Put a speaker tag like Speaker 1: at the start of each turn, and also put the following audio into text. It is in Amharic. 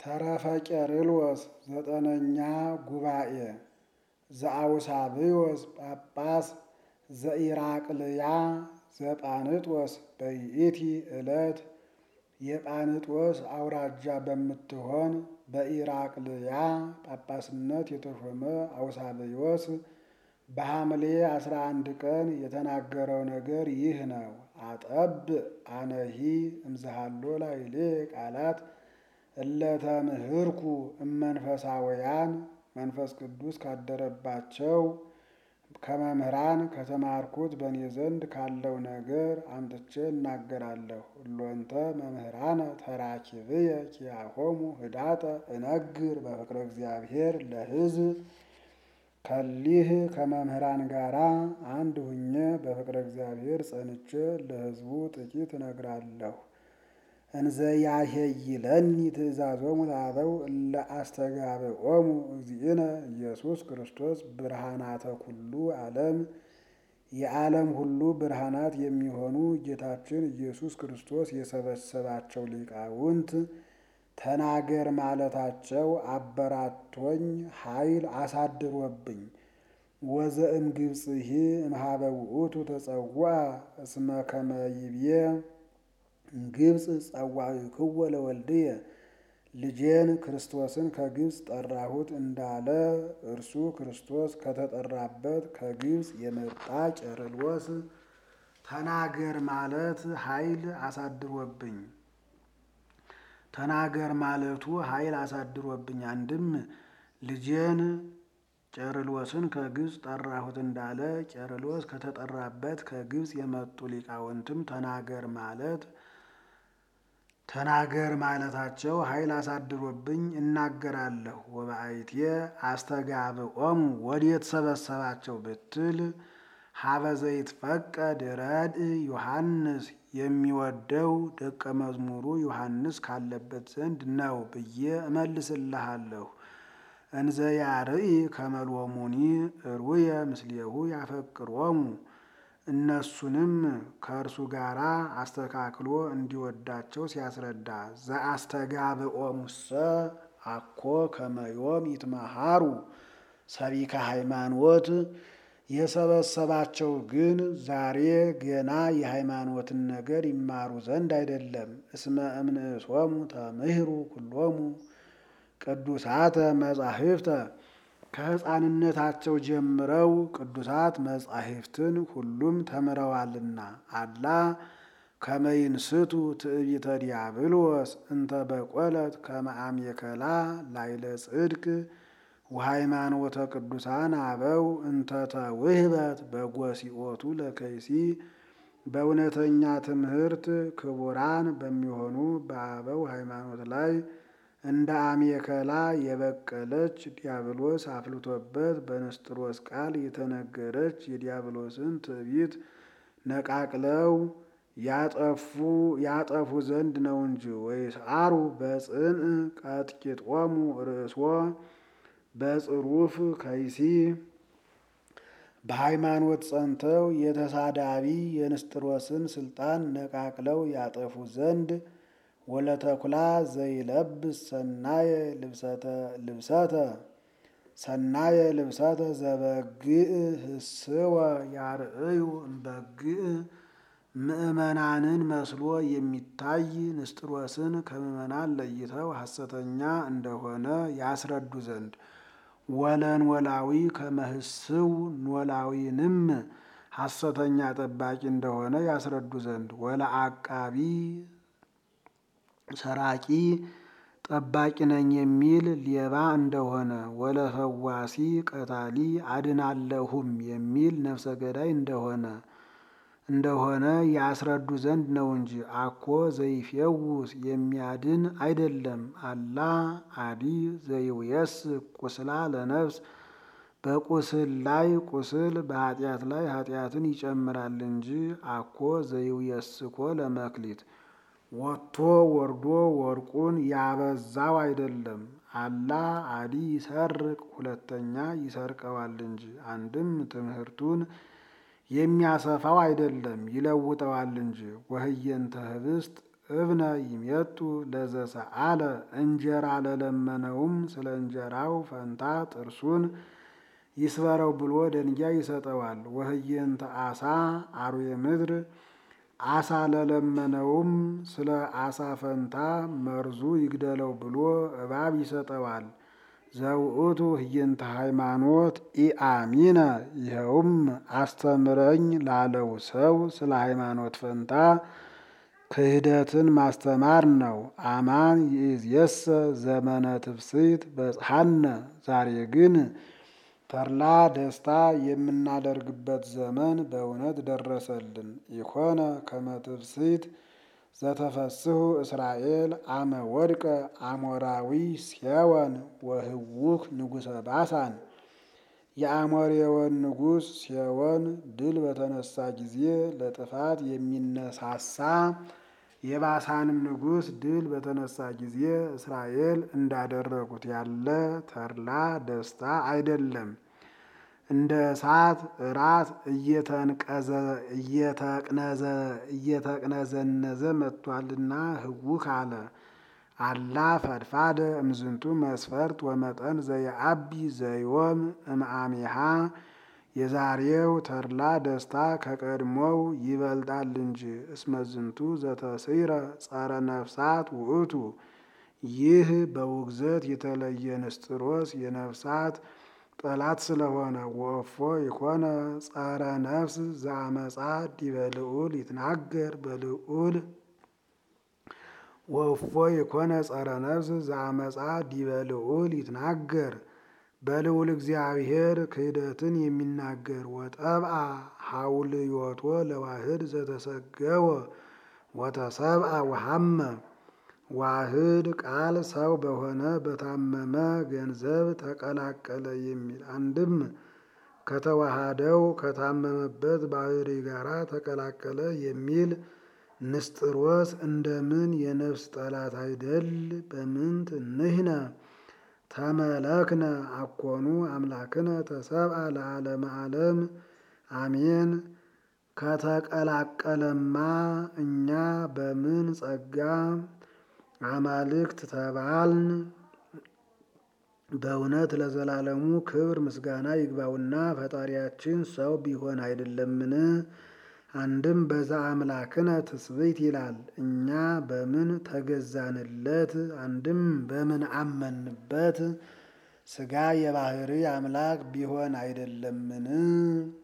Speaker 1: ተረፈ ቄርሎስ ዘጠነኛ ጉባኤ ዘአውሳብዮስ ጳጳስ ዘኢራቅልያ ዘጳንጦስ በይእቲ ዕለት የጳንጦስ አውራጃ በምትሆን በኢራቅልያ ጳጳስነት የተሾመ አውሳብዮስ በሐምሌ አስራ አንድ ቀን የተናገረው ነገር ይህ ነው። አጠብ አነሂ እምዝሃሎ ላዕሌ ቃላት እለተ ምህርኩ እመንፈሳውያን መንፈስ ቅዱስ ካደረባቸው ከመምህራን ከተማርኩት በእኔ ዘንድ ካለው ነገር አምጥቼ እናገራለሁ። እሎንተ መምህራነ ተራኪብየ ኪያሆሙ ህዳጠ እነግር በፍቅረ እግዚአብሔር ለሕዝብ ከሊህ ከመምህራን ጋራ አንድ ሁኜ በፍቅረ እግዚአብሔር ጸንቼ ለሕዝቡ ጥቂት እነግራለሁ። እንዘ ያሄይለኒ ትእዛዞሙ ለአበው እለ አስተጋብኦሙ እግዚእነ ኢየሱስ ክርስቶስ ብርሃናተ ኩሉ ዓለም የዓለም ሁሉ ብርሃናት የሚሆኑ ጌታችን ኢየሱስ ክርስቶስ የሰበሰባቸው ሊቃውንት ተናገር ማለታቸው አበራቶኝ ኃይል አሳድሮብኝ ወዘእም ግብፅሂ እምኀበ ውእቱ ተጸውዐ እስመ ከመ ይብዬ ግብፅ ጸዋዕክዎ ለወልድየ ልጄን ክርስቶስን ከግብፅ ጠራሁት እንዳለ እርሱ ክርስቶስ ከተጠራበት ከግብፅ የመጣ ቄርሎስ ተናገር ማለት ኃይል አሳድሮብኝ ተናገር ማለቱ ኃይል አሳድሮብኝ አንድም ልጄን ቄርሎስን ከግብፅ ጠራሁት እንዳለ ቄርሎስ ከተጠራበት ከግብፅ የመጡ ሊቃውንትም ተናገር ማለት ተናገር ማለታቸው ኃይል አሳድሮብኝ እናገራለሁ። ወበአይቴ አስተጋብኦሙ ወዴት ሰበሰባቸው ብትል ሀበ ዘይትፈቀድ ረድእ ዮሐንስ የሚወደው ደቀ መዝሙሩ ዮሐንስ ካለበት ዘንድ ነው ብዬ እመልስልሃለሁ። እንዘ ያርኢ ከመሎሙኒ እሩየ ምስሌሁ ያፈቅሮሙ እነሱንም ከእርሱ ጋር አስተካክሎ እንዲወዳቸው ሲያስረዳ ዘአስተጋብኦሙሰ አኮ ከመዮም ይትመሃሩ ሰቢከ ሃይማኖት የሰበሰባቸው ግን ዛሬ ገና የሃይማኖትን ነገር ይማሩ ዘንድ አይደለም። እስመ እምንእሶሙ ተምህሩ ኩሎሙ ቅዱሳተ መጻሕፍተ ከሕፃንነታቸው ጀምረው ቅዱሳት መጻሕፍትን ሁሉም ተምረዋልና። አላ ከመይንስቱ ትዕቢተ ዲያብሎስ እንተ በቆለት ከመ አሜከላ ላይለ ጽድቅ ወሃይማኖተ ቅዱሳን አበው እንተ ተውህበት በጎሲኦቱ ለከይሲ በእውነተኛ ትምህርት ክቡራን በሚሆኑ በአበው ሃይማኖት ላይ እንደ አሜከላ የበቀለች ዲያብሎስ አፍልቶበት በንስጥሮስ ቃል የተነገረች የዲያብሎስን ትዕቢት ነቃቅለው ያጠፉ ያጠፉ ዘንድ ነው እንጂ ወይስዓሩ በጽንዕ ቀጥቂጦሙ ርእሶ በጽሩፍ ከይሲ በሃይማኖት ጸንተው የተሳዳቢ የንስጥሮስን ስልጣን ነቃቅለው ያጠፉ ዘንድ ወለተኩላ ዘይለብስ ሰናየ ልብሰተ ሰናየ ልብሰተ ዘበግእ ህስወ ያርእዩ እምበግእ ምእመናንን መስሎ የሚታይ ንስጥሮስን ከምእመናን ለይተው ሐሰተኛ እንደሆነ ያስረዱ ዘንድ ወለን ወላዊ ከመህስው ኖላዊንም ሐሰተኛ ጠባቂ እንደሆነ ያስረዱ ዘንድ ወለ አቃቢ ሰራቂ ጠባቂ ነኝ የሚል ሌባ እንደሆነ ወለ ፈዋሲ ቀታሊ አድናለሁም የሚል ነፍሰ ገዳይ እንደሆነ እንደሆነ ያስረዱ ዘንድ ነው እንጂ አኮ ዘይፌውስ የሚያድን አይደለም። አላ አዲ ዘይውየስ ቁስላ ለነፍስ በቁስል ላይ ቁስል በኃጢአት ላይ ኃጢአትን ይጨምራል እንጂ አኮ ዘይውየስኮ ለመክሊት ወጥቶ ወርዶ ወርቁን ያበዛው አይደለም። አላ አዲ ይሰርቅ ሁለተኛ ይሰርቀዋል እንጂ አንድም ትምህርቱን የሚያሰፋው አይደለም ይለውጠዋል እንጂ። ወህየንተ ህብስት እብነ ይሜጡ ለዘሰአለ እንጀራ ለለመነውም ስለ እንጀራው ፈንታ ጥርሱን ይስበረው ብሎ ደንጊያ ይሰጠዋል። ወህየንተ አሳ አርዌ ምድር አሳ ለለመነውም ስለ አሳ ፈንታ መርዙ ይግደለው ብሎ እባብ ይሰጠዋል። ዘውእቱ ህየንተ ሃይማኖት ኢአሚነ ይኸውም አስተምረኝ ላለው ሰው ስለ ሃይማኖት ፈንታ ክህደትን ማስተማር ነው። አማን ይእዜሰ ዘመነ ትፍስሕት በጽሐነ ዛሬ ግን ተድላ ደስታ የምናደርግበት ዘመን በእውነት ደረሰልን። ኢኮነ ከመ ትፍስሕት ዘተፈስሑ እስራኤል አመ ወድቀ አሞራዊ ሴወን ወህውክ ንጉሰ ባሳን የአሞሬወን ንጉሥ ሴወን ድል በተነሳ ጊዜ ለጥፋት የሚነሳሳ የባሳንም ንጉሥ ድል በተነሳ ጊዜ እስራኤል እንዳደረጉት ያለ ተድላ ደስታ አይደለም። እንደ እሳት እራት እየተቅነዘነዘ መጥቷልና ህውክ አለ። አላ ፈድፋደ እምዝንቱ መስፈርት ወመጠን ዘየአቢ ዘዮም እምአሚሃ የዛሬው ተድላ ደስታ ከቀድሞው ይበልጣል እንጂ። እስመዝንቱ ዘተስዕረ ጸረ ነፍሳት ውእቱ ይህ በውግዘት የተለየ ንስጥሮስ የነፍሳት ጠላት ስለሆነ። ወእፎ ይኮነ ጸረ ነፍስ ዘአመፃ ዲበ ልዑል ይትናገር በልዑል ወእፎ የኮነ ጸረ ነፍስ ዘአመፃ ዲበ ልዑል ይትናገር በልዑል እግዚአብሔር ክህደትን የሚናገር ወጠብአ ሐውልዮቶ ለዋህድ ዘተሰገወ ወተሰብአ ወሐመ ዋህድ ቃል ሰው በሆነ በታመመ ገንዘብ ተቀላቀለ የሚል አንድም ከተዋሃደው ከታመመበት ባህሪ ጋራ ተቀላቀለ የሚል ንስጥሮስ እንደምን የነፍስ ጠላት አይደል? በምንት ንሕነ ተመለክነ አኮኑ አምላክነ ተሰብአ ለዓለመ ዓለም አሜን። ከተቀላቀለማ እኛ በምን ጸጋ አማልክት ተባልን? በእውነት ለዘላለሙ ክብር ምስጋና ይግባውና ፈጣሪያችን ሰው ቢሆን አይደለምን? አንድም በዛ አምላክነ ትስብእት ይላል። እኛ በምን ተገዛንለት? አንድም በምን አመንበት? ሥጋ የባህሪ አምላክ ቢሆን አይደለምን?